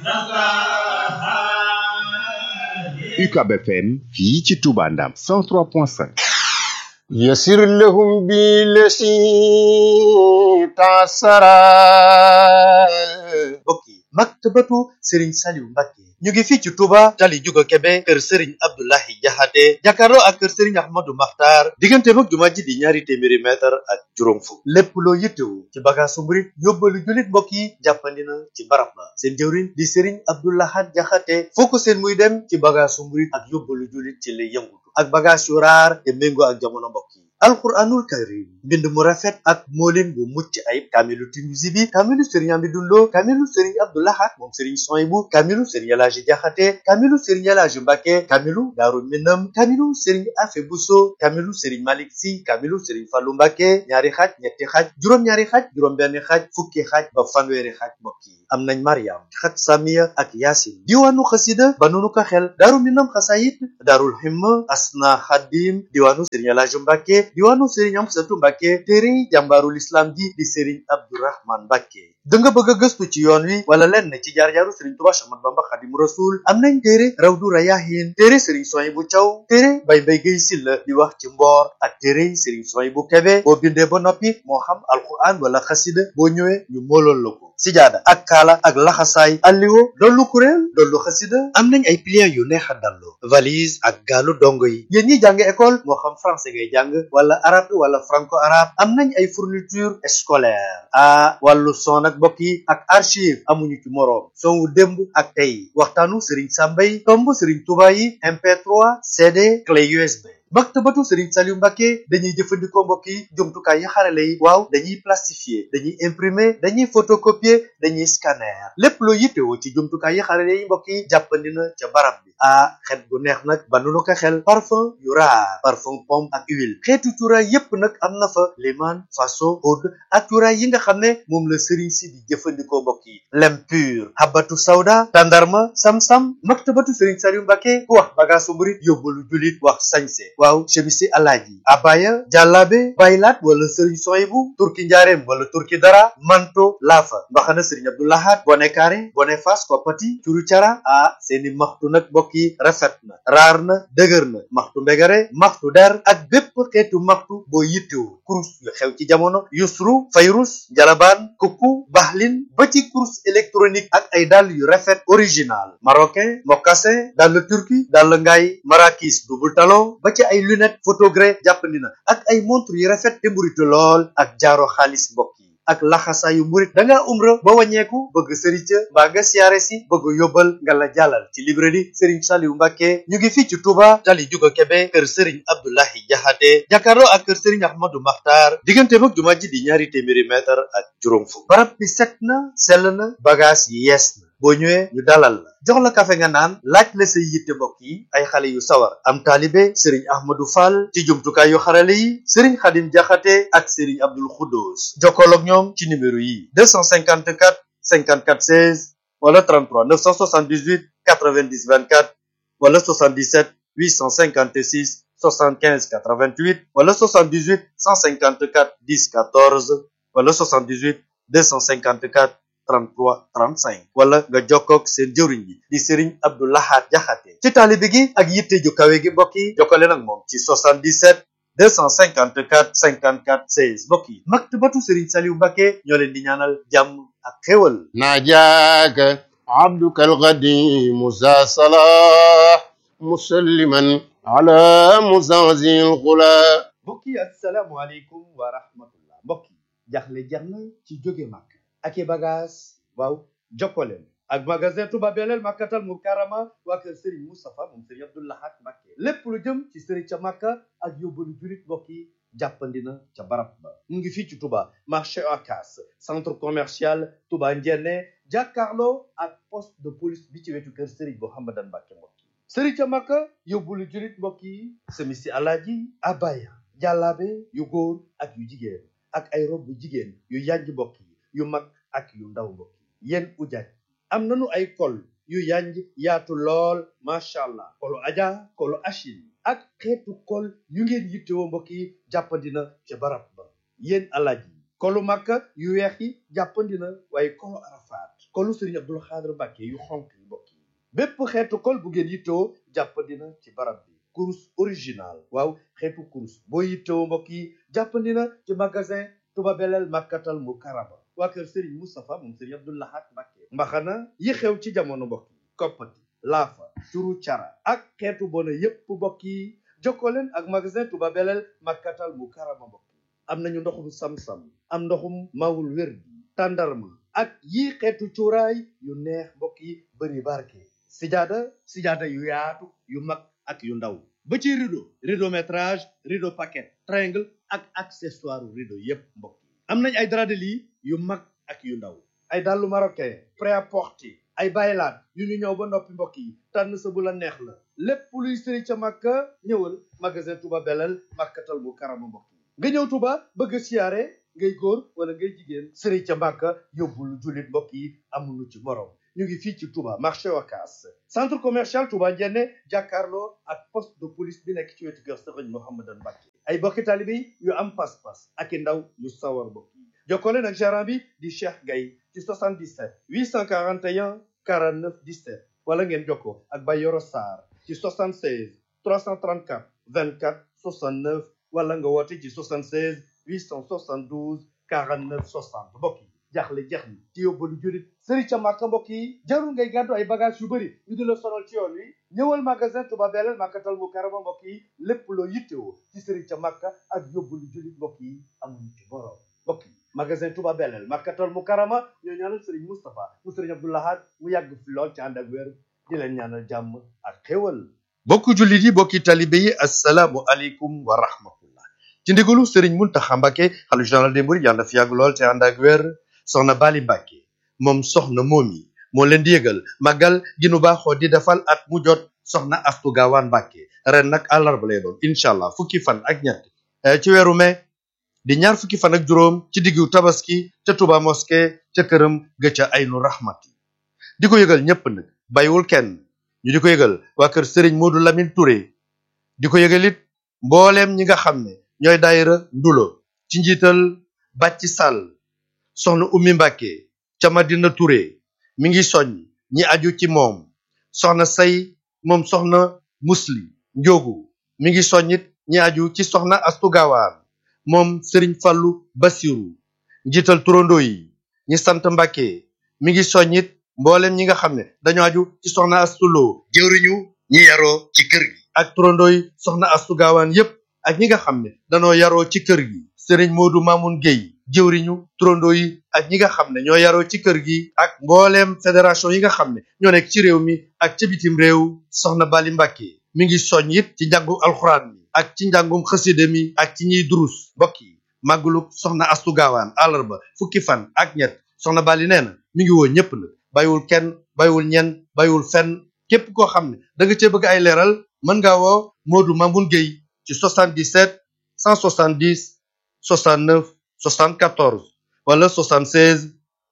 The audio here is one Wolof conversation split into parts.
UCAB FM fii ci Touba Ndam 103.5 يسر لهم بالذي تعسرا mbokk yi maktabatu Serigne Saliou Mbacké ñu ngi fii ci Touba tali Juga Kebe kër Serigne Abdoulahi Jaxate jàkkaarloo ak kër Serigne Ahmadou Makhtar diggante mag jumaa ji di ñaari téeméeri mètre ak juróom fukk lépp loo yittewu ci bagaasu murit yóbbalu jullit mbokk yi jàppandi na ci barab ba seen jëwriñ di Serigne Abdoulahat Jaxate foo ko seen muy dem ci bagaasu murit ak yóbbalu jullit ci lay yëngutu ak bagage yu raar te méngoo ak jamono mbokk yi alquranul karim mbind mu rafet ak moolin bu mucc ayib kaamilu Tinuusi bi kaamilu sëriñ Amidou Lo kaamilu sëriñ Abdoulahat moom sëriñ Soyibu kaamilu sëriñ Elaaji Jaxate kaamilu sëriñ Elaaji Mbàkke kaamilu Daaru Minam kaamilu sëriñ Afe Buso kaamilu sëriñ Malik Si kaamilu sëriñ Fallu Mbàkke ñaari xaaj ñetti xaaj juróom-ñaari xaaj juróom-benn xaaj fukki xaaj ba fanweeri xaaj mbokk yi am nañ Mariam xat Samiya ak Yaasin diwaanu xasida ba nunu ko xel Daaru Minam xasayit Daarul Himma Asna Xadim diwaanu sëriñ Elaaji Mbàkke diwaanu Serigne Amsatu Mbàkke téere jàmbaarul islam ji di Serigne Abdourahman Mbàkke da nga bëgg a gëstu ci yoon wi wala lenn ci jaar-jaaru Serigne Touba Ahmadu Bamba Xadimu Rasul am nañ téere Rawdu Rayaahin téere Serigne Soyibu Caw téere Bay Mbay Gay Silla di wax ci mboor ak téere Serigne Soyibu Kebe boo bindee ba noppi moo xam alquran wala xasida boo ñëwee ñu moolool la ko sijaada ak kaala ak laxasaay alliwo dollu kuréel dollu xasida am nañ ay pliants yu neex a dallu valise ak gaalu dongo yi yéen ñi jàng école moo xam français ngay jàng wala arabe wala franco arabe am nañ ay fourniture scolaire ah wàllu son ak mbokk yi ak archive amuñu ci moroom son wu démb ak tey waxtaanu Serigne Sambay tomb Serigne Touba yi MP3 CD clé USB maktabatu Serigne Saliou Mbacké dañuy jëfandikoo mbokk yi jumtukaay yi xarale yi waaw dañuy plastifier dañuy imprimer dañuy photocopier dañuy scanner lépp loo yittewoo ci jumtukaay yi xarale yi mbokk yi jàppandi na ca barab bi ah xet bu neex nag ba nu ko xel parfum yu raar parfum pomme ak huile xeetu cuuraay yépp nag am na fa liman faso oud ak cuuraay yi nga xam ne moom la Serigne si di jëfandikoo mbokk yi lem pur habatu sawda tandarma sam-sam maktabatu Serigne Saliou Mbacké ku wax bagaasu murit yóbbalu julit wax sañse waaw chemisi alaaji abaya jàllaabe baylaat wala sëriñ soyibu turki njaareem wala turki dara manto laafa mbaxana sëriñ abdoulahat bone kaare bone fas koppati curu cara ah seeni maxtu nag mbokk yi rafet na raar na dëgër na maxtu mbegare maxtu der ak bépp xeetu maxtu boo yittewu kurus yu xew ci jamono yusru fayrus jalabaan kukku baxlin ba ci kurus électronique ak ay dàll yu rafet original marocain mocassin dàll turki dàll ngaay marakis double talon ba ci ay lunette photogré jàppandi na ak ay montre yu rafet te mburitu lool ak jaaro xaalis mbokk yi ak laxasaayu murit da ngaa umra ba wàññeeku bëgg sëriñ ca mbaa nga siyaare si bëgg yóbbal nga la jàllal ci librairie Serigne Saliou Mbacké ñu ngi fii ci Touba tali Juga Kebe kër Serigne Abdoulahi Jaxate jàkkaarloo ak kër Serigne Ahmadou Makhtar diggante mag jumaa ji di ñaari téeméeri mètre ak juróom fukk barab bi set na sell na bagage yi yees na boo ñëwee ñu dalal la jox la kafe nga naan laaj la say yitte mbokk yi ay xale yu sawar am taalibe Serigne Ahmadou Fall ci jumtukaay yu xarale yi Serigne Khadim Jaxate ak Serigne Abdoul Khoudous jokkool ak ñoom ci numéro yi 254 54 16 wala 33 978 90 24 wala 77 856 75 88 wala 78 154 10 14 wala 78 254 33 35 wala nga jokkoog seen jëwriñ bi di Serigne Abdou Lahad Jaxate ci taalibe gi ak yitte ju kawe gi mbokk yi jokkale nag moom ci 77 254 54 16 mbokk yi maktabatu Serigne Saliou Mbacké ñoo leen di ñaanal jàmm ak xéwal ناجاك عبدك القديم ذا صلاح مسلما على مزازي الغلا mbokk yi asalaamualeykum wa rahmatullah mbokk yi jaxle jeex na ci jóge màkk ak i bagage waaw jokkoleen ak magasin Touba Belel Makkatal Mukarrama waa kër Serigne Moustapha moom Serigne Abdou Lahad Mbacké lépp lu jëm ci Serigne ca Makka ak yóbbalu jurit mbokk yi jàppandi na ca barab ba mu ngi fii ci Touba marché Ocass centre commercial Touba Ndiéné jàkkaarloo ak poste de police bi ci wetu kër Serigne Mouhamadan Mbacké mbokk yi Serigne ca Makka yóbbalu jurit mbokk yi semisi alaaji abaya jàllaabe yu góor ak yu jigéen ak ay rob bu jigéen yu yanj mbokk yi yu mag ak yu ndaw mbokk yi yéen ujaaj am nañu ay kol yu yanj yaatu lool macha allah kolu aja kolu achil ak xeetu kol yu ngeen yittewoo mbokk yi jàppandina ca barab ba yéen alaaj yi kolu makka yu weex yi jàppandina waaye kolu arafaat kolu Serigne Abdul Xaadir Mbàkke yu xonk yi mbokk yi bépp xeetu kol bu ngeen yittewoo jàppandina ci barab bi kurus original waaw xeetu kurus boo yittewoo mbokk yi jàppandina ci magasin Touba Belel Makkatal Mukarrama waa kër Serigne Moustapha moom Serigne Abdul Ahad Mbàkke mbaxana yi xew ci jamono mbokk yi koppati laafa turu cara ak xeetu bona yépp mbokk yi jokkoo leen ak magasin Touba Belel Makkatal Mukarrama mbokk yi am nañu ndoxum sam-sam am ndoxum mawul wér bi tàndarma ak yii xeetu cuuraay yu neex mbokk yi bëri barke sijaada sijaada yu yaatu yu mag ak yu ndaw ba ci rideau rideau métrage rideau paquet triangle ak accessoire rideau yépp mbokk yi am nañ ay drap de lit yu mag ak yu ndaw ay dàllu marocain prêt-à-porter ay baylaat yu ñu ñëw ba noppi mbokk yi tànn sa bu la neex la lépp luy sëri ca màkka ñëwal magasin Touba Belel màkkatal mu karama mbokk yi nga ñëw Touba bëgg a siyaare ngay góor wala ngay jigéen sëri ca màkka yóbbul jullit mbokk yi amuñu ci morom ñu ngi fii ci Touba marché Wakaas centre commercial Touba Njenne jàkkaarloo ak poste de police bi nekk ci wetu kër Sëriñ Mouhamadan Mbacke ay bokki taalibe yu am pas-pas ak i ndaw yu sawar mbokk yi jokkoo leen ak gérant bi di Cheikh Gaye ci 77 841 49 17 wala ngeen jokkoo ak Bayoro Sarr ci 76 334 24 69 wala nga woote ci 76 872 49 60 mbokk yi jaaxle jeex ni ci yóbbalu jurit sëri ca màkka mbokk yi jarul ngay gàddu ay bagage yu bëri ñu di la sonal ci yoon wi ñëwal magasin Touba Belel Makkatal Mukarrama mbokk yi lépp loo yittewoo ci sëri ca màkka ak yóbbalu jurit mbokk yi amuñu ci borom mbokk yi magasin Touba Belel Makkatal Mukarrama ñoo ñaanal sëriñ Moustapha mu sëriñ Abdou Lahad mu yàgg fi lool ci ànd ak wér di leen ñaanal jàmm ak xéwal bokku jullit yi bokki talibe yi assalaamu aleykum wa rahmatullah ci ndigalu sëriñ Muntaxa Mbàkke xalifa général des mourides yàlla na fi yàgg lool te ànd ak wér soxna Bali Mbàkke moom soxna moomi moo leen di yëgal màggal gi nu baaxoo di defal at mu jot soxna Astu Gaawaan Mbàkke ren nag àllarba lay doon incha allah fukki fan ak ñett ci weeru mai di ñaar fukki fan ak juróom ci diggu tabaski ca Touba mosquée ca këram ga ca aynu rahmati di ko yëgal ñépp nag bàyyiwul kenn ñu di ko yëgal waa kër Serigne Modou Lamine Touré di ko yëgal it mbooleem ñi nga xam ne ñooy daayira ndulo ci njiital bàcci sàll soxna ummi mbàkke ca madina Touré mi ngi soññ ñi aju ci moom soxna say moom soxna musli njóogu mi ngi soññit ñi aju ci soxna astu gaawaan moom sëriñ fàllu basiru njiital turandoo yi ñi sant mbàkke mi ngi soññit mbooleem ñi nga xam ne dañoo aju ci soxna astuloo jëwriñu ñi yaroo ci kër gi ak turandoo yi soxna astu gaawaan yépp ak ñi nga xam ne danoo yaroo ci kër gi sëriñ moodu maamun géy jëwriñu turandoo yi ak ñi nga xam ne ñoo yaroo ci kër gi ak mbooleem fédération yi nga xam ne ñoo nekk ci réew mi ak ca bitim réew soxna bali mbàkke mi ngi soññ it ci njàngum alxuraan mi ak ci njàngum xasida mi ak ci ñiy durus mbokk yi màggaluk soxna astu gaawaan àllarba fukki fan ak ñett soxna bali nee na mi ngi woo ñépp na bàyyiwul kenn bàyyiwul ñenn bàyyiwul fenn képp koo xam ne da nga cee bëgg ay leeral mën ngaa woo moodu mamun géy ci 77 170 69 74 wala 76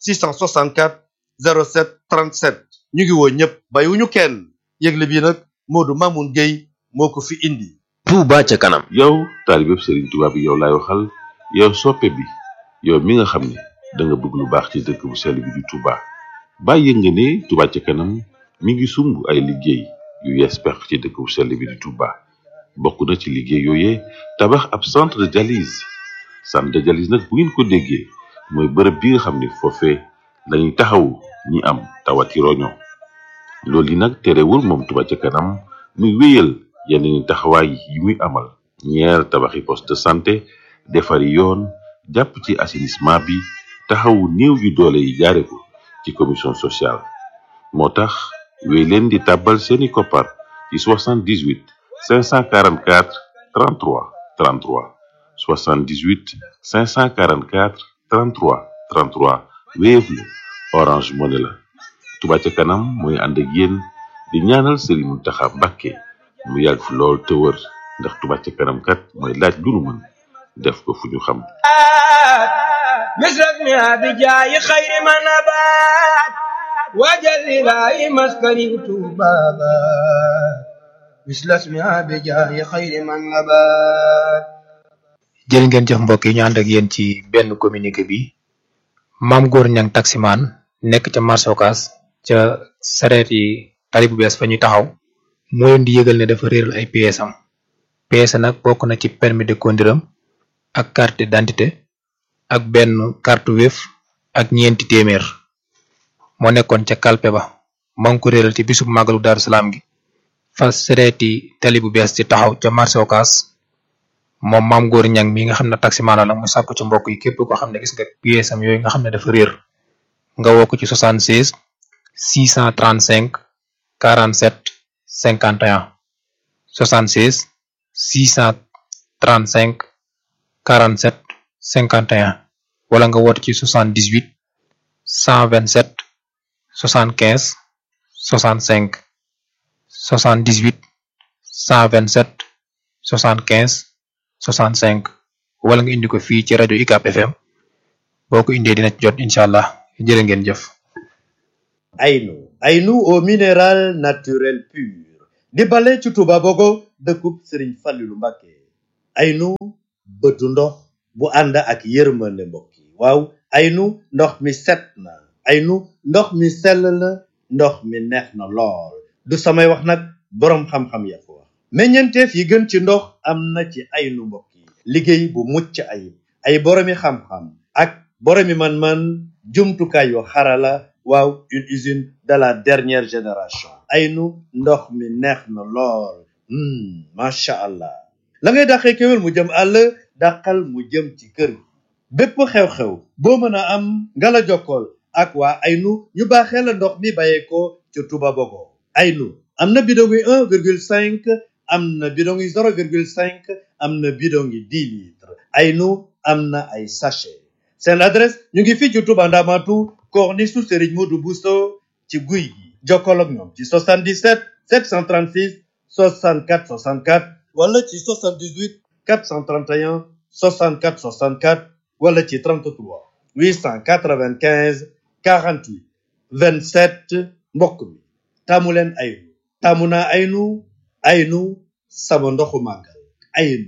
664 07 37 ñu ngi woo ñëpp bàyyiwuñu kenn yëgle bi nag Modou Mamoun Gueye moo ko fi indi. Touba ca kanam. yow taalibeb Serigne Touba bi yow laay waxal yow soppe bi yow mi nga xam ne da nga bëgg lu baax ci dëkk bu sell bi di Touba bàyyi nga ne Touba ca kanam mi ngi sumb ay liggéey yu yees peq ci dëkk bu sell bi di Touba. bokk na ci liggéey yooyee tabax ab centre de dialyse centre de dialyse nag bu ngeen ko déggee mooy bërëb bi nga xam ne foofee lañuy taxawu ñi am tawati roño loolu yi nag terewul moom Touba ca kanam muy wéyal yeneen taxawaay yi muy amal ñeer tabaxi poste de santé defari yoon jàpp ci assainissement bi taxawu néew yu doole yi jaare ko ci commission sociale moo tax wéy leen di tàbbal seeni koppar ci 78 544 33 33 78 544 33 33 Wave la Orange Money la Touba ca kanam mooy ànd ak yéen di ñaanal Serigne Mountakha Mbacké mu yàgg fi lool te wër ndax Touba ca kanam kat mooy laaj lu nu mën def ko fu ñu xam مثلك ما بجاي خير ما نبات وجل لا مسكني بابا مثل اسمها بجاي خير من نبات jërë ngeen jëf mbokk yi ñu ànd ak yéen ci benn communiqué bi maam góor ñang taximaan nekk ca marché Ocass ca sareet yi tali bu bees fa ñuy taxaw moo leen di yëgal ne dafa réeral ay pièces am pièces nag bokk na ci permis de conduire am ak carte d'identité ak benn carte Wave ak ñeenti téeméer moo nekkoon ca kalpe ba maa ngi ko réeral ci bisub màggalu Daaru Salaam gi fa sareeti tali bu bees ci taxaw ca marché Ocass moom maam góor ñang mi nga xam ne taximaan la mu sàkku ci mbokk yi képp koo xam ne gis nga pièces am yooyu nga xam ne dafa réer nga woo ko ci 76 635 47 51 76 635 47 51 wala nga woote ci 78 127 75 65 78 127 75 65 wala nga indi ko fii ci rajo UCAB FM boo ko indee dina ci jot incha allah jërë ngeen jëf. Aynu Aynu au minéral naturel pur di bale ci Touba Bogo dëkkub Serigne Fallilou Mbacké Aynu bëtu ndox bu ànd ak yërmande mbokk yi waaw Aynu ndox mi set na Aynu ndox mi sell na ndox mi neex na lool du samay wax nag boroom xam-xam ya ko wax meññeenteef yi gën ci ndox am na ci Aynu mbokk yi liggéey bu mucc ayib ay boroomi xam-xam ak boroomi man-man jumtukaay yu xarala waaw une usine de la dernière génération aynu ndox mi neex na lool macha allah la ngay dàqee kéwél mu jëm àll dàqal mu jëm ci kër gi bépp xew-xew boo mën a am nga la jokkool ak waa aynu ñu baaxee la ndox mi bàyyeekoo ca Touba Bogo aynu am na bidon yi un virgule cinq am na bidon yi zéro virgule cinq am na bidon yi dix litres aynu am na ay sachet seen adresse ñu ngi fii ci Touba Ndamatu corniche su Serigne Modou Bousso ci guy gi jokkoo ak ñoom ci 77 736 64 64 wala ci 78 431 64 64 wala ci 33 895 48 27 mbokk mi taamu leen aynu taamu naa aynu aynu sama ndoxu màggal aynu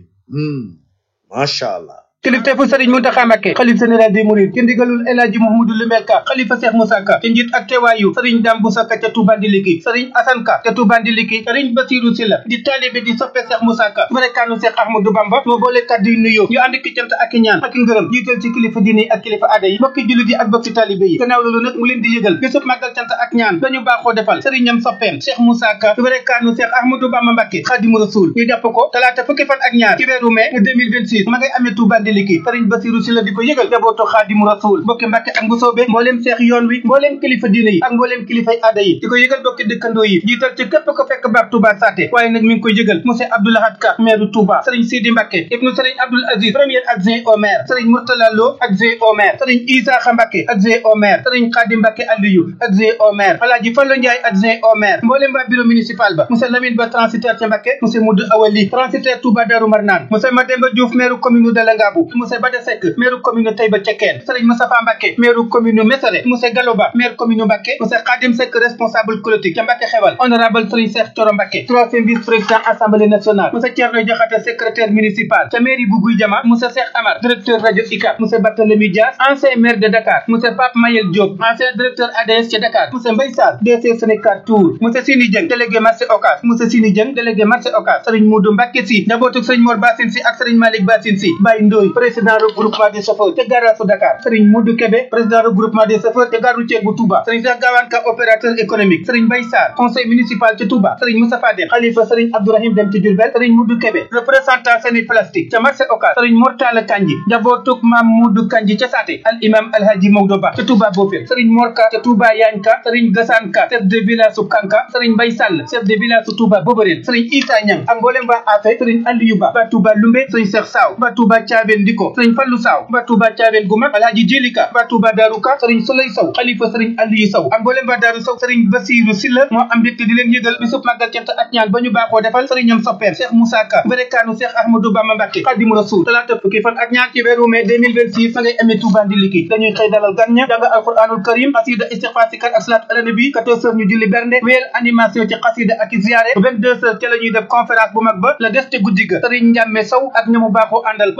macha allah. kilifteefu sëriñ Muntaxa Mbakke xalif général des mourides ci ndigalul El Hadji Mouhamadou Lumel Ka xalifa Cheikh Moussa Ka ci njiit ak teewaayu sëriñ Dame Boussa Ka ca Touba Ndiliki sëriñ Assane Ka ca Touba Ndiliki sëriñ Basirou Silla di taalibe di soppe Cheikh Moussa Ka barekaanu Cheikh Ahmadou Bamba moo boole kàddu yu nuyoo ñu ànd ki cant ak i ñaan ak i ngërëm jiital ci kilifa diine ak kilifa aada yi bokki jullit yi ak bokki taalibe yi gannaaw loolu nag mu leen di yëgal bisub màggal cant ak ñaan dañu baaxoo defal sëriñam soppeem Cheikh Moussa Ka barekaanu Cheikh Ahmadou Bamba Mbakke Xaadimu Rasuul ñu jàpp ko talaata fukki fan ak ñaar ci weeru mai 2026 ma ngay amee Touba Ndiliki sëriñ Basiru si la di ko yëgal jabootu xaadimu rasul bokki mbàkke ak mbusoobe mbooleem seex yoon wi mbooleem kilifa diine yi ak mbooleem kilifay aada yi di ko yëgal bokki dëkkandoo yi jiital ci képp ko fekk baax Touba Saté waaye nag mi ngi koy yëgal monsieur Abdoulahad Ka maire Touba sëriñ Sidi Mbàkke ibnu sëriñ Abdoul Aziz premier adjoint au maire sëriñ Mourtala Lo adjoint au maire sëriñ Isaaxa Mbàkke adjoint au maire sëriñ Xaadim Mbàkke Aliyu adjoint au maire Alaaji Fallu Njaay adjoint au maire mbooleem waa bureau municipal ba monsieur Lamine Ba transitaire ca Mbàkke monsieur Moudou Awali transitaire Touba Darou Marnaan monsieur Mademba Diouf maire commune de Langabou monsieur Bada Seck maire commune Taïba Cekkeen Serigne Moustapha Mbacké maire commune Mesere monsieur Galoba maire commune Mbacké monsieur Khadim Seck responsable politique ca Mbacké xewal honorable Serigne Cheikh Thioro Mbacké troisième vice président assemblée nationale monsieur Thierno Diakhaté secrétaire municipal ca mairie bu Guy Jama monsieur Cheikh Amar directeur radio ICAP monsieur Barthélémy Dias ancien maire de Dakar monsieur Pape Mayel Diop ancien directeur ADS ca Dakar monsieur Mbaye Sarr DC Sénégal Tour monsieur Sini Dieng délégué marché Ocass monsieur Sini Dieng délégué marché Ocass Serigne Modou Mbacké Sy njabootu Serigne Mor Bassine Sy ak Serigne Malick Bassine Sy Baye Ndoye président regroupement des chauffeurs te garage su Dakar Serigne Modou Kébé président regroupement des chauffeurs te gare routière bu Touba Serigne Cheikh Gawane Ka opérateur économique Serigne Mbaye Sarr conseil municipal ci Touba Serigne Moustapha Dem xalifa Serigne Abdourahim Dem ci Diourbel Serigne Modou Kébé représentant Seni plastique ca marché Ocass Serigne Mortala Kanji njabootuk Mam Modou Kanji ca Saté al imam Alhaji Maodo Ba ca Touba Bofil Serigne Morka ca Touba Yanka Serigne Gassane Ka chef de village su Kanka Serigne Mbaye Sall chef de village su Touba Boborel Serigne Issa Niang ak mboolem ba Afe Serigne Aliou Ba ba Touba Lumbe Serigne Cheikh Saw ba Touba Thiabène Diko Serigne Fallou Saw ba Touba Thiabène gu mag Alhaji Jelika ba Touba Darou Ka Serigne Souley Sow xalifa Serigne Aliou Sow ak mboolem ba Darou Sow Serigne Bassirou Silla moo am mbégte di leen yëgal bisub màggal cant ak ñaan ba ñu baaxoo defal Serigne ñoom soppeem Cheikh Moussa Ka berekaanu Cheikh Ahmadou Bamba Mbacké Khadimu Rasoul talaata fukki fan ak ñaar ci weeru mai 2026 fa ngay amee Touba Ndiliki dañuy xëy dalal gan ña jàng alquranul karim xasida istighfar sikar ak salaat ala nabi 14 heures ñu julli bernde wéyal animation ci xasida ak ziyaare 22 heures ca la ñuy def conférence bu mag ba la des te guddi ga Serigne Ndiame Sow ak ñamu baaxoo àndal ba ñu nodd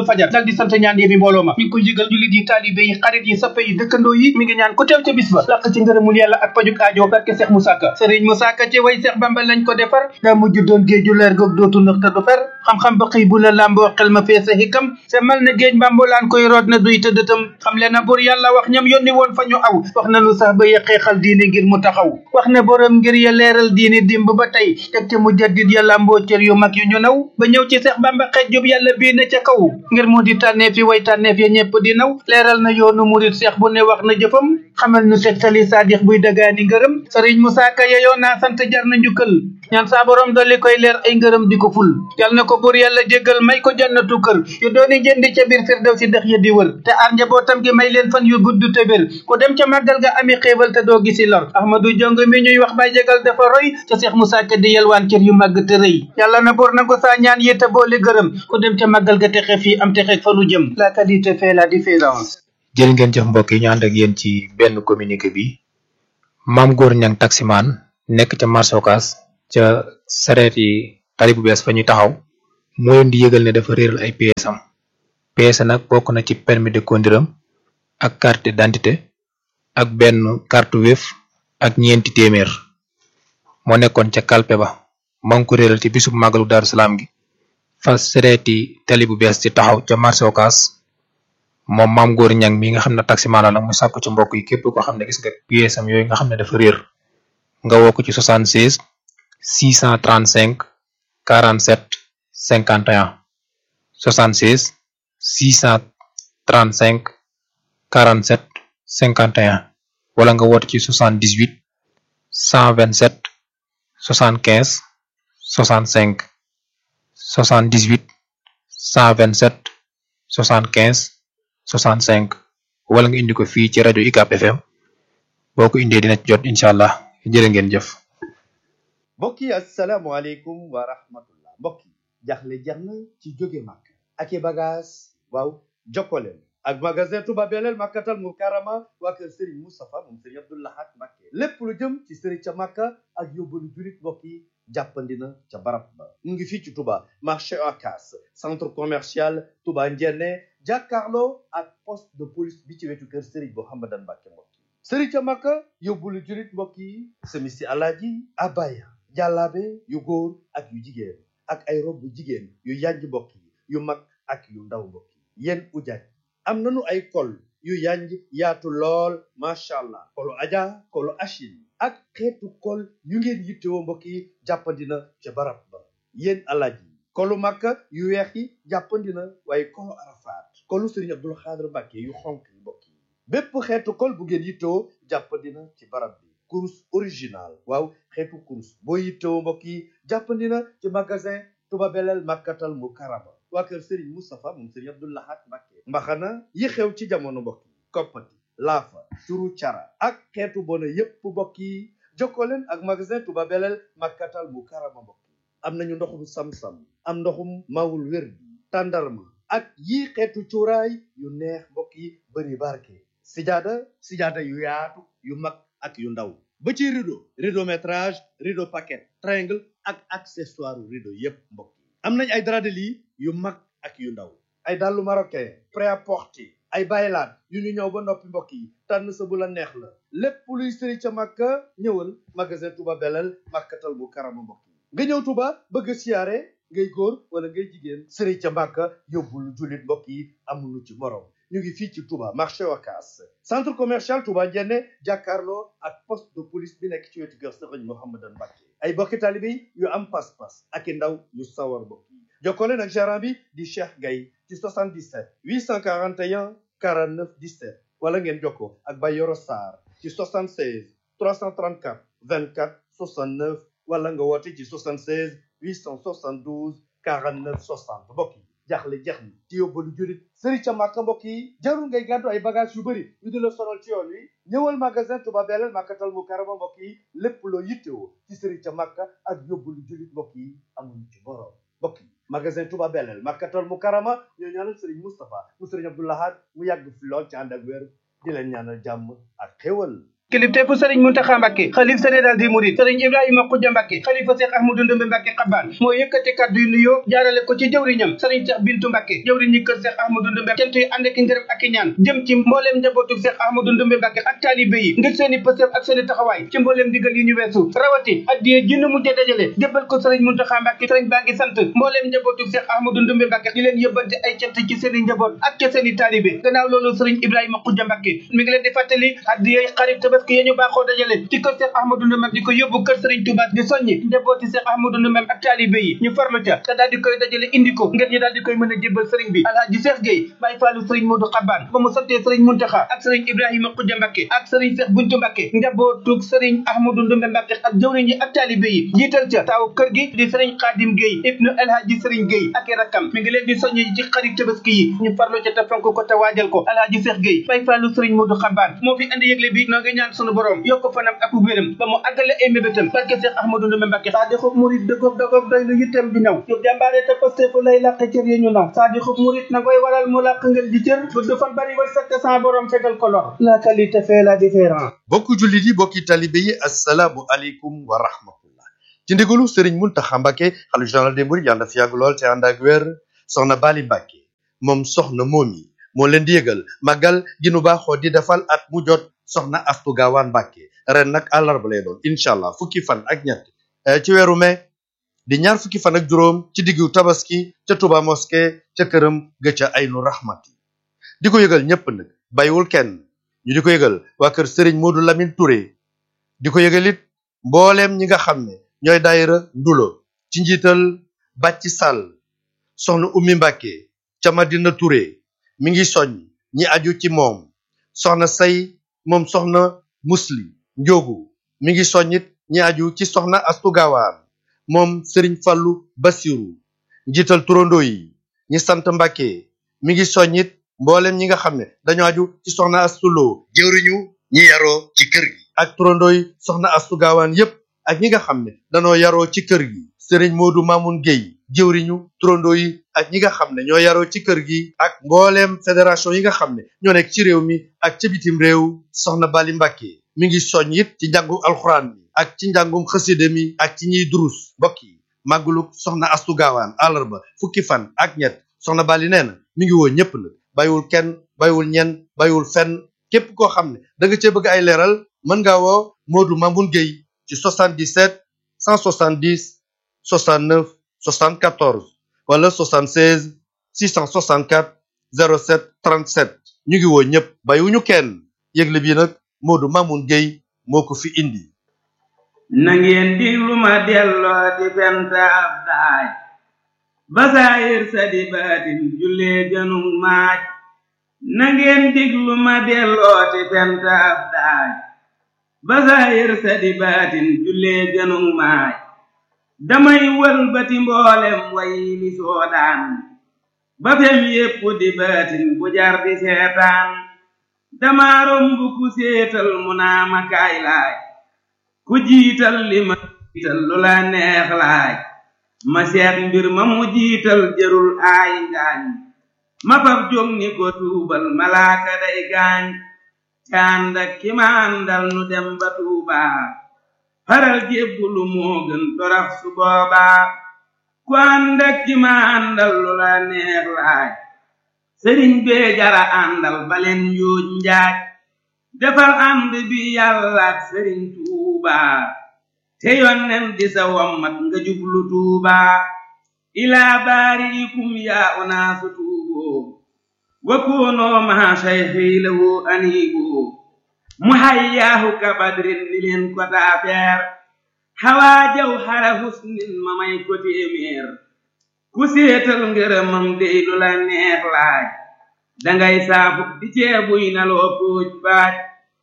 fajar dal di sant ñaan yi fi mbooloo ma mi ngi koy yëgal jullit yi taalibe yi xarit yi sappe yi dëkkandoo yi mi ngi ñaan ku teew ca bis ba làq ci ngërëmul yàlla ak pajuk aajo barke Seex Musaa Ka sëriñ Musaa Ka ci way Seex Bamba lañ ko defar daa mujj doon géeju leer goog dootu nëx te du fer xam-xam ba xëy bu la làmboo xel ma feesa hikam se mal na géej mbambulaan koy root na duy tëddëtam xam le na bur yàlla wax ñam yónni woon fa ñu aw wax nanu sax ba yeqeexal diine ngir mu taxaw wax ne borom ngir ya leeral diine dimb ba tey teg te mu jaddit ya làmboo cër yu mag yu ñu naw ba ñëw ci Seex Bamba xeej jub yàlla bii ne ca kaw ngir mu di tànneef yi way tànneef ya ñepp di naw leeral na yoonu murit seex bu ne wax na jëfam xamal nu tegtali saadix buy dagaani ngërëm sëriñ Musaa Ka yeyoo naa sant jar na njukkal ñaan saa borom dolli koy leer ay ngërëm di ko ful yal na ko buur yàlla jéggal may ko jannatu kër yu dooni jëndi ca biir firdaw si dex ya di wër te aar njabootam gi may leen fan yu gudd te wér ku dem ca màggal ga ami xéewal te doo gisi lor ahmadu jong mi ñuy wax bay jégal dafa roy ca seex Musaa Ka di yelwaan cër yu màgg te rëy yàlla na buur nangu saa ñaan yi te boole gërëm ku dem ca màggal ga texe fii am texe fa nu jëm la qualité fait la différence jërë ngeen jëf mbokk yi ñu ànd ak yéen ci benn communiqué bi maam góor ñang taximaan nekk ca marché Ocass ca sareet yi tali bu bees fa ñuy taxaw moo leen di yëgal ne dafa réeral ay pièces am pièces nag bokk na ci permis de conduire am ak carte d'identité ak benn carte Wave ak ñeenti téeméer moo nekkoon ca kalpe ba maa ngi ko réeral ci bisub màggalu Daaru Salaam gi fa sareeti tali bu bees ci taxaw ca marché Ocass moom maam góor ñang mi nga xam ne taximaan la nag mu sàkku ci mbokk yi képp koo xam ne gis nga pièces am yooyu nga xam ne dafa réer nga woo ko ci 76 635 47 51 76 635 47 51 wala nga woote ci 78 127 75 65 78 127 75 65 wala nga indi ko fii ci rajo UCAB FM boo ko indee dina ci jot incha allah jërë ngeen jëf. mbokk yi asalaamaaleykum wa rahmatullah mbokk yi jaxle jeex na ci jóge màkk ak i bagage waaw jokkoleen ak magasin Touba Belel Makkatal Mukarrama waa kër Serigne Moustapha moom Serigne Abdou Lahad Mbacké lépp lu jëm ci Serigne ca Makka ak yóbbalu julit mbokk yi jàppandina ca barab ba mu ngi fii ci Touba marché Ocass centre commercial Touba Ndiéné jàkkaarloo ak poste de police bi ci wetu kër Serigne Mouhamadan Mbacké mbokk yi Serigne ca Makka yóbbalu julit mbokk yi semisi alaaji abaya jàllaabe yu góor ak yu jigéen ak ay rob bu jigéen yu yanj mbokk yi yu mag ak yu ndaw mbokk yi yéen ujaaj am nañu ay kol yu yanj yaatu lool macha allah kolu aja kolu achine ak xeetu kol yu ngeen yittewoo mbokk yi jàppandina ca barab ba yéen alaaj yi kolu makka yu weex yi jàppandina waaye kolu arafaat kolu sëriñ abdul xaadir mbàkke yu xonk yi mbokk yi bépp xeetu kol bu ngeen yittewoo jàppandina ci barab bi kurus original waaw xeetu kurus boo yittewoo mbokk yi jàppandina ci magasin Touba Belel Makkatal Mukarrama waa kër Serigne Moustapha moom Serigne Abdou Lahad Mbacké mbaxana yi xew ci jamono mbokk yi koppati laafa turu cara ak xeetu bona yépp mbokk yi jokkoo leen ak magasin Touba Belel Makkatal Mukarrama mbokk yi am nañu ndoxum sam-sam am ndoxum mawul wér bi tàndarma ak yii xeetu cuuraay yu neex mbokk yi bëri barke sijaada sijaada yu yaatu yu mag ak yu ndaw ba ci rideau rideau métrage rideau paquet triangle ak accessoire rideau yépp mbokk yi am nañ ay drap de lit yu mag ak yu ndaw ay dàllu marocain prêt-à-porter ay baylaat yu ñu ñëw ba noppi mbokk yi tànn sa bu la neex la lépp luy sëri ca màkka ñëwal magasin Touba Belel Makkatal Mukarrama mbokk yi nga ñëw Touba bëgg a siyaare ngay góor wala ngay jigéen sëri ca màkka yóbbul jullit mbokk yi amuñu ci morom ñu ngi fii ci Touba marché Ocass centre commercial Touba Ndiéné jàkkaarloo ak poste de police bi nekk ci wetu kër Serigne Mouhamadan Mbacké ay bokki taalibe yu am pas-pas ak i ndaw yu sawar mbokk yi jokkoo leen ak gérant bi di Cheikh Gaye ci 77 841 49 17 wala ngeen jokkoo ak Bayoro Sarr ci 76 334 24 69 wala nga woote ci 76 872 49 60 mbokk yi jaaxle jeex na ci yóbbalu jurit sëri ca màkka mbokk yi jarul ngay gàddu ay bagage yu bëri yu di la sonal ci yoon wi ñëwal magasin Touba Belel Makkatal Mukarrama mbokk yi lépp loo yittewoo ci sëri ca màkka ak yóbbalu jurit mbokk yi amuñu ci borom mbokk yi magasin Touba Belel Makkatal Mukarrama ñoo ñaanal sëriñ Moustapha mu sëriñ Abdou Lahad mu yàgg fi lool ci ànd ak wér di leen ñaanal jàmm ak xéwal kilifteefu sëriñ Muntaxa Mbàkke xalif général des mourides sëriñ Ibrahima Xuja Mbàkke xalifa Seex Ahmadu Ndumbe Mbàkke xabaan moo yëkkati kàddu yu nuyoo jaarale ko ci jëwriñam sëriñ Seex Bintu Mbàkke jëwriñ ñi kër Seex Ahmadu Ndumbe cant yi ànd ak ngërëm ak i ñaan jëm ci mbooleem njabootu Seex Ahmadu Ndumbe Mbàkke ak taalibe yi ngir seeni pësëf ak seeni taxawaay ci mbooleem digal yi ñu weesu rawati addiye jënd mujje dajale jébbal ko sëriñ Muntaxa Mbàkke sëriñ baa ngi sant mbooleem njabootu Seex Ahmadu Ndumbe Mbàkke di leen yëbbante ay cant ci seeni njaboot ak ca seeni taalibe gannaaw loolu sëriñ Ibrahima Xuja Mbàkke mi ngi leen di fàttali addiye xarit tabaski yi ñu baaxoo dajale ci kër Seex Ahmadu Ndumbe di ko yóbbu kër sëriñ Tuubaa di soññi njabooti Seex Ahmadu Ndumbe ak taalibe yi ñu farlu ca te daal di koy dajale indi ko ngir ñu daal di koy mën a jébbal sëriñ bi alhaaji Seex Géey Baay Faalu sëriñ Moodu Xabaan ba mu santee sëriñ Muntaxa ak sëriñ Ibrahima Xuja Mbàkke ak sëriñ Seex Buntu Mbàkke njabootug sëriñ Ahmadu Ndumbe Mbàkke ak jëwriñ yi ak taalibe yi jiital ca taaw kër gi di sëriñ Xaadim Géey ibnu alhaaji sëriñ Géey ak i rakkam mi ngi leen di soññi ci xarit tabaski yi ñu farlu ca te fonk ko te waajal ko alhaaji Seex Géey Baay Faalu sëriñ Moodu Xabaan moo fi andi yëgle bi noo ngi ñaan sunu borom yokk fanam ak wéram ba mu àggale ay mébétam barke Seex Ahmadu Ndumbe Mbàkke saa di xub murit dëggoog dëggoog doy lu yittam di ñëw yu jàmbaare te pastefu lay làq cër yi ñu naw saa di xub murit na koy waral mu làq ngeen di cër gudd fan bari war sakk sa borom fegal ko lor la qualité fait la différence bokku jullit yi bokki talibe yi assalaamu aleykum wa rahmatullah ci ndigalu sëriñ Muntaxa Mbàkke xalifa général des mourides yàlla na fi yàgg lool te ànd ak wér soxna Bali Mbàkke moom soxna moomi moo leen di yëgal màggal gi nu baaxoo di defal at mu jot soxna Astu Gaawaan Mbàkke ren nag àllarba lay doon incha allah fukki fan ak ñett ci weeru mai di ñaar fukki fan ak juróom ci diggu tabaski ca Touba mosquée ca këram ga ca aynu rahmati di ko yëgal ñépp nag bàyyiwul kenn ñu di ko yëgal waa kër sëriñ Modou Lamine Touré di ko yëgal it mbooleem ñi nga xam ne ñooy daayira ndulo ci njiital bàcci sàll soxna ummi mbàkke ca madina Touré mi ngi soññ ñi aju ci moom soxna say moom soxna musli njóogu mi ngi soññit ñi aju ci soxna astu gaawaan moom sëriñ fallu basiru njiital turandoo yi ñi sant mbàkke mi ngi soññit mboolem ñi nga xam ne dañoo aju ci soxna astuloo jëwriñu ñi yaroo ci kër gi ak turandoo yi soxna astu gaawaan yépp ak ñi nga xam ne dañoo yaroo ci kër gi sëriñ moodu maamun géy jëwriñu turandoo yi ak ñi nga xam ne ñoo yaroo ci kër gi ak mbooleem fédération yi nga xam ne ñoo nekk ci réew mi ak ca bitim réew soxna bali mbàkke mi ngi soññ it ci njàngu alxuraan mi ak ci njàngum xasida mi ak ci ñiy durus mbokk yi màggulu soxna astu gaawaan àllarba fukki fan ak ñett soxna bali nee na mi ngi woo ñépp nag bàyyiwul kenn bàyyiwul ñenn bàyyiwul fenn képp koo xam ne da nga cee bëgg ay leeral mën ngaa woo Modou Mamoun Gueye ci 77 170 69 74 wala 76 664 07 37 ñu ngi woo ñëpp bàyyiwuñu kenn yëgle bi nag Modou Mamoun Gueye moo ko fi indi na ngeen diglu ma delloo di fent ab daaj basaayir sa di baatin jullee gënug maaj na ngeen diglu ma delloo di fent ab daaj basaayir sa di baatin jullee gënug maaj damay wëlbati mboolem way li soodaan ba fem yépp di baatin bu jar di seetaan dama romb ku séetal mu naa ma kaay laaj ku jiital li ma jiital lu la neex laaj ma seet mbir ma mu jiital jërul aay ngaañ ma fab jóg ni ko tuubal malaaka day gaañ cànd ak ki ma àndal nu dem ba tuubaa faral jébbulu moo gën torax su boobaa ku ànd ak ki ma àndal lu la neex laaj sëriñ bee jara àndal baleen yuuj njaaj defal ànd bi yàlla ak sëriñ tuubaa te yonnen di sa wommat nga jublu tuubaa ilaa baariikum yaa unaasu tuuboo wa koonoo maa sayxi lahu aniiboo mu hayyaahu ka badrin ni leen ko taafeer xawaa jaw xara husnin ma may ko téeméer ku séetal ngërëmam dey lu la neex laaj dangay saafu di ceebuy na loo póoj baaj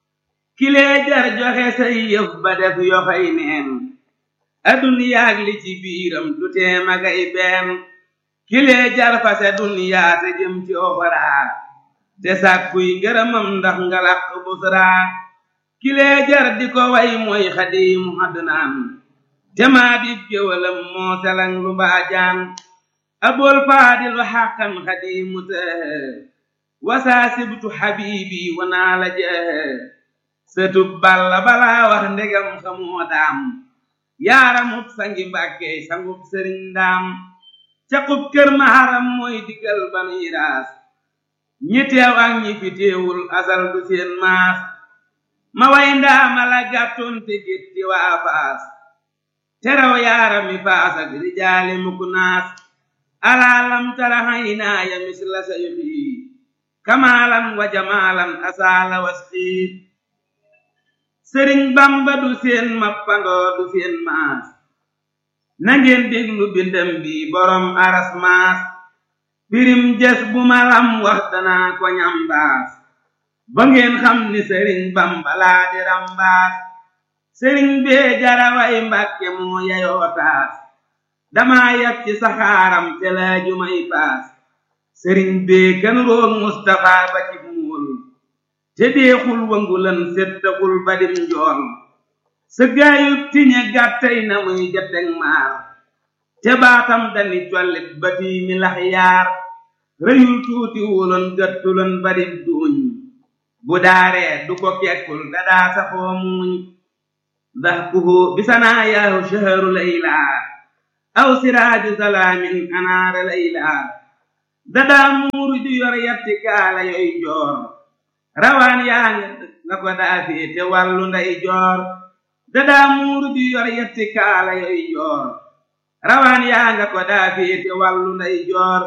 kilee jar joxe say yëf ba def yoxoy neen aduniyaag li ci biiram du tee magay benn kilee jar fase duniyaa te jëm ci oxoraa te sàkkuy ngërëmam ndax nga làq busraa kilee jar di ko way mooy xadiimu adnaan te maa di géwalam moo selang lu mbaajaan abol faadilu xàqan xadiimu tëhë wasaa sibtu xabiibi wanaa la jëhë sëtub balla balaa wax ndegam xamoo daam yaaramub sangi mbàkke sangub sëriñ ndaam caqub kër maharam mooy digal banuy raas ñi teew ak ñi fi teewul asal du seen maas ma way ndaama la gàttoon te gétti waa faas teraw yaarami faas ak rijaali mukk naas alaalam tara haynaaya misla sayxi kamaalan wa jamaalan asaala wasxi sëriñ bamba du seen mappandoo du seen maas nangeen déglu bindam bi borom aras maas pirim jes bu malam wax danaa ko ñambaas ba ngeen xam ni sëriñ bamba laa di rambaas sëriñ bee jaraway mbàkke moo yayoo taas dama yab ci saxaaram te laaju may paas sëriñ bee kan roog mustafa ba ci muul te deexul wangulan settaxul badim njool sa gaayub tiñe gàttay na muy jateg maar te baatam dani collit ba fii mi lax yaar rëyul tuuti wuloon gëttuloon badim duuñ bu daaree du ko kekkul dadaa safoo muuñ dahkuhu bisanaa yaahu shaharu laylaa aw siraaju salaamin anaara laylaa dadaa muuru ju yor yatti kaala yoy joor rawaan yaa nga ko daa féete wàllu nday joor dadaa muuru ju yor yatti kaala yoy joor rawaan yaa nga ko daa féete wàllu nday joor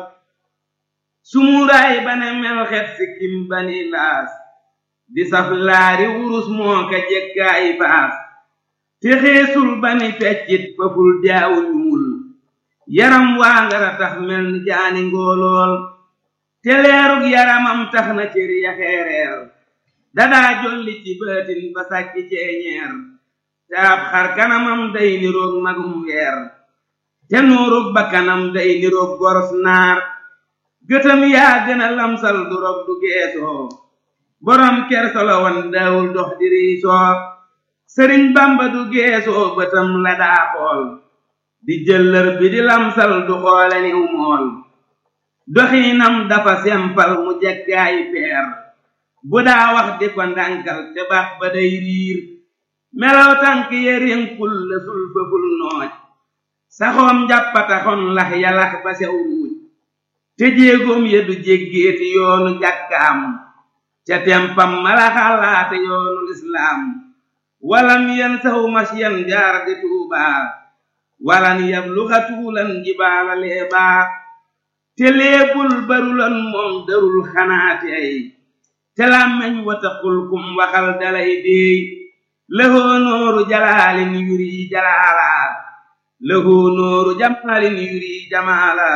sumuuraay bane mel xet sikkim bani laas di saf laari wurus moo ka jekkaay baas te xeesul bani feccit faful jaawu ñuul yaram waa ngara tax mel ni jaani ngoolool te leerug yaramam tax na cër ya xeereer dadaa jolli ci baatin ba sàkki ceeñeer te ab xar kanamam day niroog magum weer te nuurug ba kanam day niroog goros naar gëtam yaa gën a lamsal du rog du geesoo borom kersolo wan daawul dox di riisoo sëriñ bamba du geesoo bëtam la daa xool di jëllër bi di lamsal du xoole niw mool doxiinam dafa sempal mu jekkaayi peer bu daa wax di ko ndànkal te baax ba day riir melaw tànk yerinkul la sul fëful nooj saxoom njàppataxon lax yalax ba sew ruuj te jéegoom ya du jéggeeti yoonu jàkkaam ca tempam mala xalaate yoonu lislaam walam yen saw masyan jaar di tuubaa walan yabluxa tuulan jibaala leebaa te leebul barulan moom darul xanaati ay te làmmeñ wataqul kum waxal dalay déey lëhoo nooru jalaalin yuri jalaala lëhoo nooru jamaalin yuri jamaala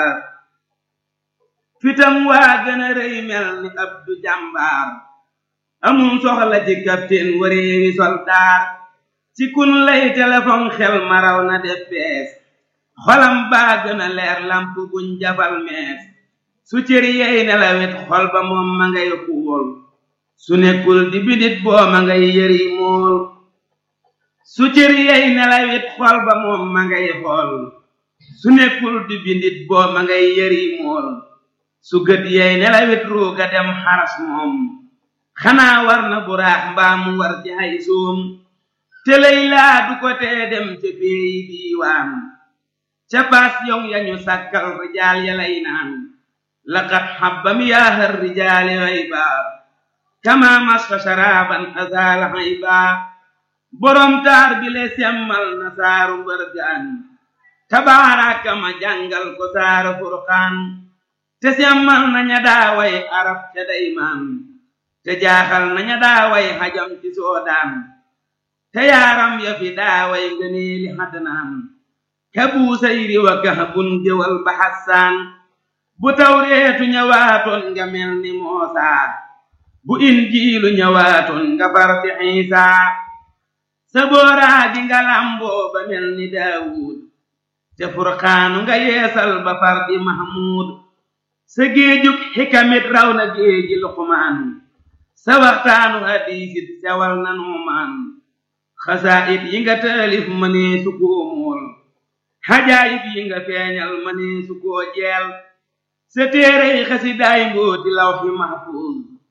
fitam waa gën a rëy mel ni abdu jàmbaar amul soxla ci kapteen wareewi soldaar ci kun lay téléphone xel maraw na def bees xolam baa gën a leer lamp buñ jafal mees su cër yey nelawet xol ba moom ma ngay xuul su nekkul di bidit boo ma ngay yëri mool su cër yey nelawet xol ba moom ma ngay xool su nekkul di bidit boo ma ngay yëri mool su gët yey nelawet ruuga dem xaras moom xanaa war na buraax mbaa mu war ci hay soom te lay laa du ko tee dem ca peeyi diiwaan ca paas yong yañu sàkkal rijaal ya lay naan laqad xabbam yaahar rijaali xayba kama masfa sharaaban azaala xayba borom taar bi le semmal na saaru mbërgaan tabaaraka ma jàngal ko saaru furqaan te semmal na ña daaway arab ca daymaan te jaaxal na ña daaway xajam ci soodaan te yaaram ya fi daaway ngëneeli xadnaan ka buusayri wa kahbun jëwal ba xassaan bu tawreetu ñëwaatoon nga mel ni moosaa bu injiilu ñëwaatoon nga far di xiisaa sa booraa gi nga lamboo ba mel ni daawuud te furqaanu nga yeesal ba far di mahmuud sa géejug xikamit raw na géeji luqmaan sa waxtaanu hadiisit sewal na nuumaan xasaayit yi nga taalif mënee su koo mool xajaayib yi nga feeñal mënee su koo jeel sa téerey xasidaay mbooti lawxi mahfuuz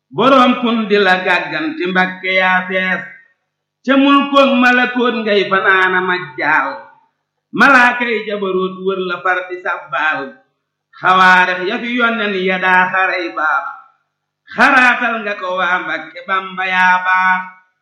boroom kun di la gàgganti mbakke yaa fees ca mulkoog malakoot ngay fanaana majjaal malaakay jabaroot wër la far di sabbaal xawaarex ya fi yonnen ya daa xaray baax xaraatal nga ko waa mbakke bamba yaa baax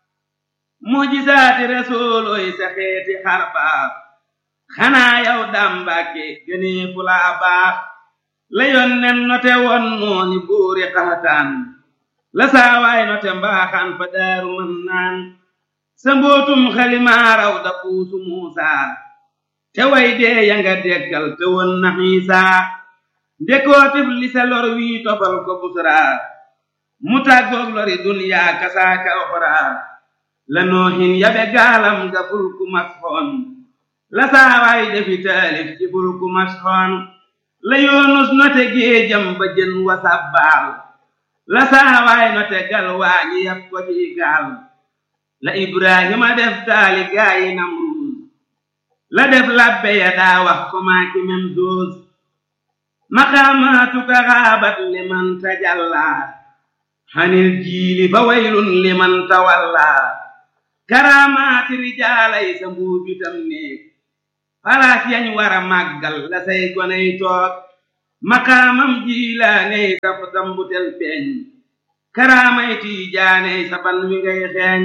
mujisaati rasuulooy sa xeeti xar baax xanaa yow daam mbàkke gënee fu laa baax la yonnen note won nooni buuri xaxataan la saawaay note mbaaxaan fa daaru mën naan sa mbootum xalimaaraw da puusu muusaa te way dee ya nga deggal te won na xiisaa ndekootif li sa lor wii tofal ko busraa mu tàggoog lori dunyaa kasaaka oxraa la noohin yabe gaalam ga fulku masxoon la saawaay defi taalif ci fulku masxoon la yoonus note géejam ba jën wa sabbaal la saawaay note gal waañi yab ko ci gaal la ibrahima def taali gaayi namruus la def labbe ya daa wax ko maaki mem doos maqaamaatuka xaabat liman tajallaa xanil jiili fa waylun liman tawallaa karaamaati rijaalay sa mbuubitam néeg palaas yañ wara màggal la say goney toog maqaamam jiilaaney sa tambutel feeñ karaamay tiijaaney sa ban wi ngay xeeñ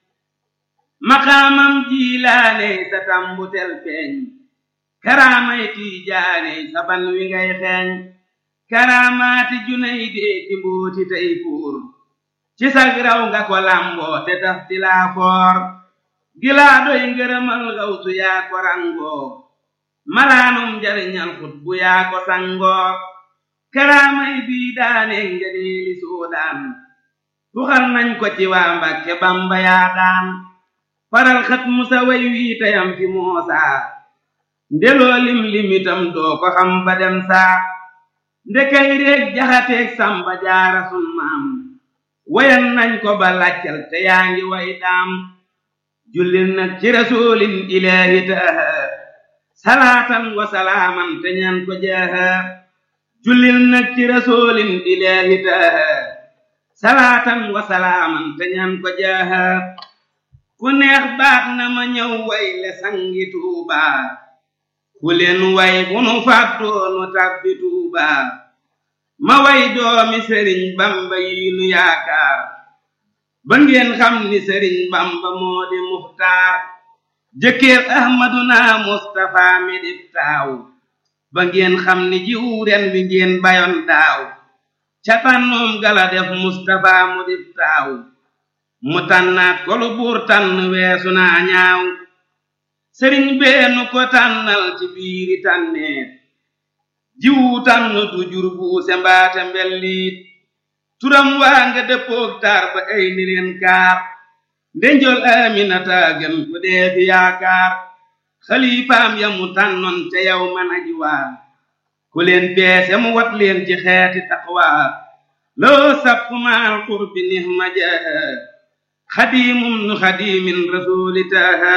maqaamam jiilaaney sa tambutel feeñ karaamay tiijaaney sa ban wi ngay xeeñ karaamaati junay dee ci mbooti tey fuur ci sag raw nga ko lamboo te taf ti laa foor gilaa doy ngërëmal gawsu yaa ko rangoo malaanum njariñal xut bu yaa ko sangoo karaamay bii daane ngëneeli soodaan tuxal nañ ko ci waa Mbàkke Bamba yaa daan faral xat musa way wii tayam fi moosaa ndeloo lim limitam doo ko xam ba dem saa ndekay réeg jaxateeg samba jaara sun maam wayan nañ ko ba laccal te yaa ngi way daam jullil nag ci rasulin ilaahi taaha salaatan wa salaaman te ñaan ko jaaha jullil nag ci rasulin ilaahi taaha salaatan wa salaaman te ñaan ko jaaha ku neex baat na ma ñëw way le sangi tuuba ku leen way bu nu fàttoonu tabbi tuuba ma way doomi sëriñ bamba yi nu yaakaar ba ngeen xam ni sëriñ bamba moo di muxtaar jëkkër ahmaduna mustafa mi di taaw ba ngeen xam ni jiw ren wi ngeen bayoon daaw ca tànnoom gala def mustafa mu di taaw mu tànnaat ko lu buur tànn weesu naa ñaaw sëriñ beenu ko tànnal ci biiri tànneet jiwu tànn du jur buuse mbaate mbelliit turam waa nga dëppoog taar ba ay ni leen kaar ndenjol aminata gën ko dee fi yaakaar xalifaam ya mu tànnoon ca yow man aji waa ku leen peese mu wat leen ci xeeti taqwaa loo sappu maal qurbi nihma jaaha xadiimum nu xadiimin rasuuli taaha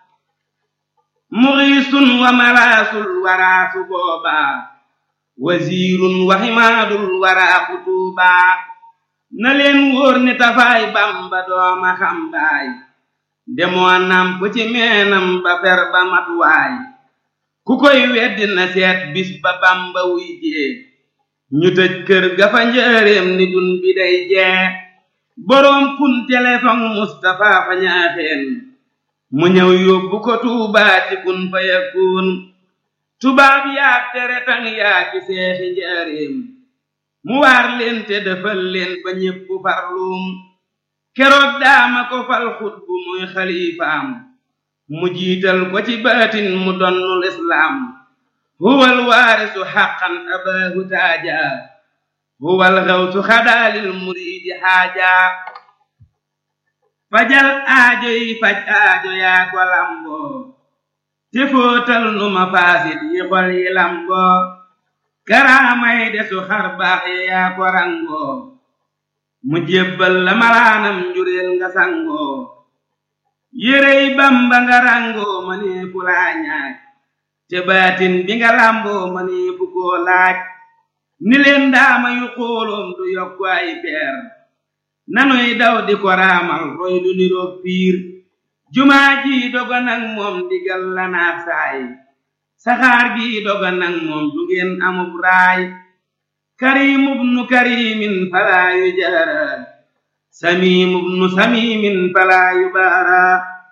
muxiisun wa malaasul waraasu boobaa wasiirun wa ximaadul waraa kutuubaa na leen wóor ni tafaay bamba dooma xambaay demoo namp ci meenam ba fer ba matuwaay ku koy weddi na seet bis ba bamba wuy jee ñu tëj kër ga fa njëreem ni dun bi day jee boroom kun téléphone Mustapha fa ñaaxeen mu ñëw yóbbu ko tuubaa ci kun fa yakun tubaab yaak tere tang yaa ci seexi njaareem mu waar leen te defal leen ba ñépp farluum keroog daama ko fal xutbu muy xalifaam mu jiital ko ci baatin mu donnul islaam huwal waarisu xaqan abaahu taaja huwal xawsu xadaalil muriidi xaaja fajal aajo yi faj aajo yaa ko lamboo te footal nu ma faasit yi xol yi lamboo karaamay desu xar baax yi yaa ko rangoo mu jébbal la malaanam njureel nga sangoo yérey bamba nga rangoo ma nee fu laa ñaaj te baatin bi nga lamboo ma nee fu koo laaj ni leen daama yu xooloom du yokku ay peer nanuy daw di ko raamal roy du niroog piir jumaa ji doga nag moom digal la naat saay saxaar gi doga nag moom du ngeen amub raay karimub nu karimin falaa yu jaara samimub nu samimin falaa yu baara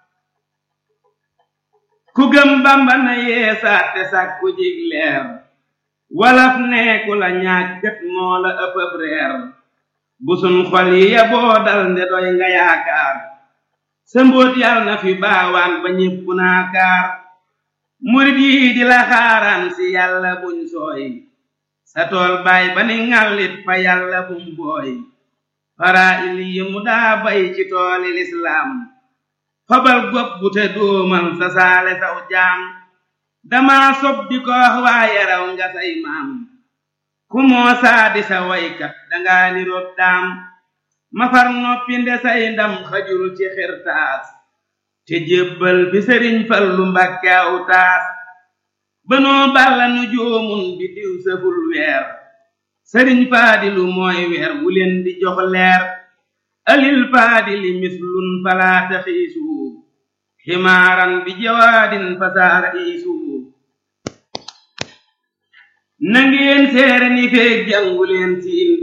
ku gëm bamba na yeesaat te sàkku jig leer walaf neeku la ñàkkat moo la ëppëb reer bu sun xol yi ya boo dal nde doy nga yaakaar sa mbóot yàlla na fi baawaan ba ñépp naakaar murit yi di la xaaraan si yàlla buñ sooy sa tool baay ba ni ŋàllit fa yàlla bum booy fara il yi mu daa bay ci tooli lislaam fabal gopp bu te dóomal sa saale saw jaam dama sob di ko wax waaye raw nga say maam ku moo saadi sa waykat danga niroog daam mafar noppi nde say ndam xajul ci xirtaas te jébbal fi sëriñ fallu mbàkke aw taas banoo balla nu joomun bi diw sëful weer sëriñ faadilu mooy weer wu leen di jox leer alil faadili mislun falaata xiisu ximaaran bi jawaadin fasaara iisu nangeen seere ni feeg jànguleen siin